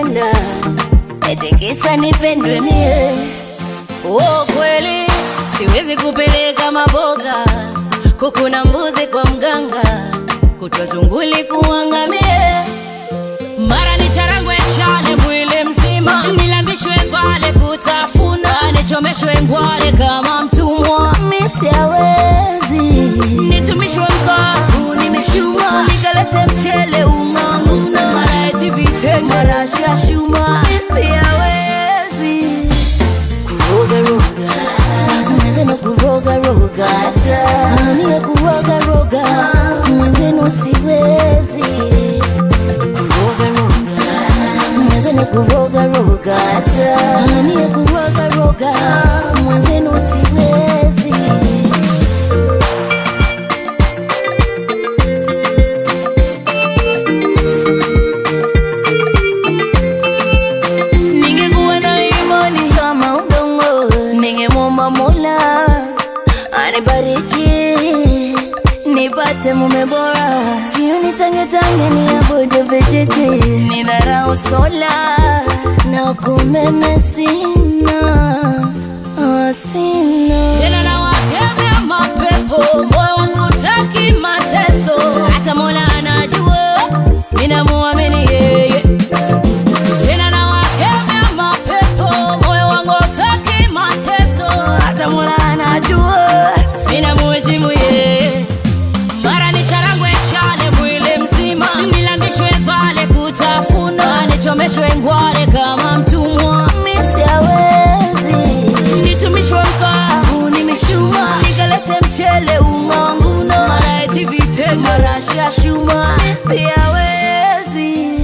kunipenda eti kisa nipendwe mie Oh, kweli siwezi kupeleka maboga kuku na mbuzi kwa mganga kutwa tunguli kuangamie mara ni charangwe chale mwili mzima nilambishwe vale kutafuna nichomeshwe ngware kama mtumwa misiawezi nitumishwe mkavu nimeshuma nikalete mchele ung'ang'una mara eti vitenge mara shashuma misiawezi kurogaroga mwenzenu kurogaroga ania kurogaroga mwenzenu siwezi kurogaroga mwenzenu kurogaroga ania kurogaroga mwenzenu siwezi ningekuwa na imani kama udongo ningemwomba mola anibariki nipate mume bora sio nitangetange ni abudu vijiti ni dharau sola na kumeme sina ah, sina tena na wakemea mapepo moyo wangu taki mateso hata mola anajua ninamuamini yeye tena na wakemea mapepo moyo wangu taki mateso hata mola anajua ninamuheshimu yeye mara ni charangwe chale mwili mzima nilambishwe vale kutafuna nichomeshwe ngware kama mtumwa misiawezi nitumishwe mkavu nimeshuma nikalete mchele ung'ang'una mara eti vitenge mara shashuma siawezi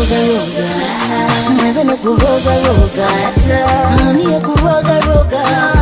kurogaroga mwenzenu kurogaroga anie kurogaroga